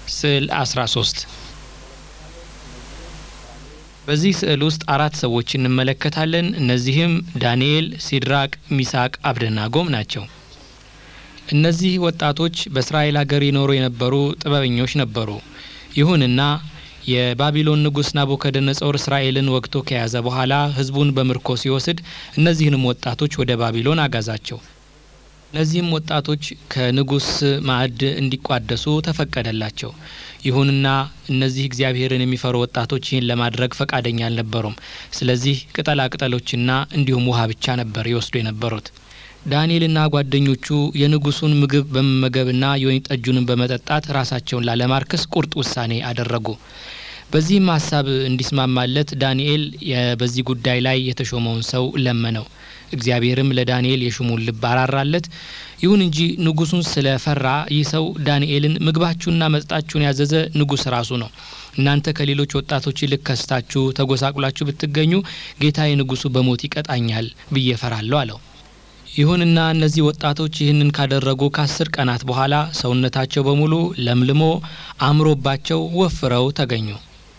ስዕል 13 በዚህ ስዕል ውስጥ አራት ሰዎች እንመለከታለን። እነዚህም ዳንኤል፣ ሲድራቅ፣ ሚሳቅ፣ አብደናጎም ናቸው። እነዚህ ወጣቶች በእስራኤል ሀገር ይኖሩ የነበሩ ጥበበኞች ነበሩ። ይሁንና የባቢሎን ንጉሥ ናቡከደነጾር እስራኤልን ወግቶ ከያዘ በኋላ ሕዝቡን በምርኮ ሲወስድ እነዚህንም ወጣቶች ወደ ባቢሎን አጋዛቸው። እነዚህም ወጣቶች ከንጉሥ ማዕድ እንዲቋደሱ ተፈቀደላቸው። ይሁንና እነዚህ እግዚአብሔርን የሚፈሩ ወጣቶች ይህን ለማድረግ ፈቃደኛ አልነበሩም። ስለዚህ ቅጠላ ቅጠሎችና እንዲሁም ውሃ ብቻ ነበር ይወስዱ የነበሩት። ዳንኤልና ጓደኞቹ የንጉሱን ምግብ በመመገብና የወይን ጠጁንም በመጠጣት ራሳቸውን ላለማርከስ ቁርጥ ውሳኔ አደረጉ። በዚህም ሀሳብ እንዲስማማለት ዳንኤል በዚህ ጉዳይ ላይ የተሾመውን ሰው ለመነው። እግዚአብሔርም ለዳንኤል የሹሙን ልብ አራራለት። ይሁን እንጂ ንጉሱን ስለፈራ ይህ ሰው ዳንኤልን ምግባችሁንና መጠጣችሁን ያዘዘ ንጉሥ ራሱ ነው። እናንተ ከሌሎች ወጣቶች ይልቅ ከስታችሁ ተጎሳቁላችሁ ብትገኙ ጌታዬ ንጉሱ በሞት ይቀጣኛል ብዬ ፈራለሁ አለው። ይሁንና እነዚህ ወጣቶች ይህንን ካደረጉ ከአስር ቀናት በኋላ ሰውነታቸው በሙሉ ለምልሞ አምሮባቸው ወፍረው ተገኙ።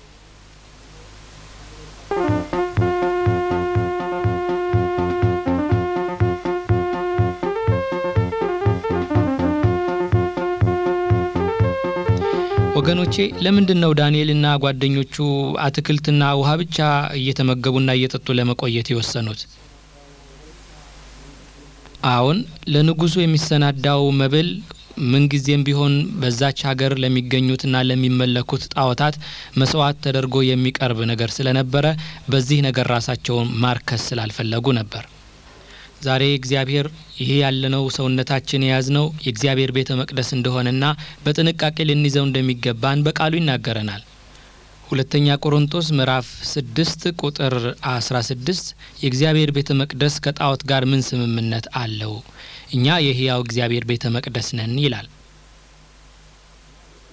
ወገኖቼ ለምንድን ነው ዳንኤልና ጓደኞቹ አትክልትና ውሃ ብቻ እየተመገቡና እየጠጡ ለመቆየት የወሰኑት? አሁን ለንጉሱ የሚሰናዳው መብል ምንጊዜም ቢሆን በዛች ሀገር ለሚገኙትና ለሚመለኩት ጣዖታት መስዋዕት ተደርጎ የሚቀርብ ነገር ስለነበረ በዚህ ነገር ራሳቸውን ማርከስ ስላልፈለጉ ነበር። ዛሬ እግዚአብሔር ይሄ ያለነው ሰውነታችን የያዝነው የእግዚአብሔር ቤተ መቅደስ እንደሆነና በጥንቃቄ ልንይዘው እንደሚገባን በቃሉ ይናገረናል። ሁለተኛ ቆሮንቶስ ምዕራፍ ስድስት ቁጥር አስራ ስድስት የእግዚአብሔር ቤተ መቅደስ ከጣዖት ጋር ምን ስምምነት አለው? እኛ የሕያው እግዚአብሔር ቤተ መቅደስ ነን ይላል።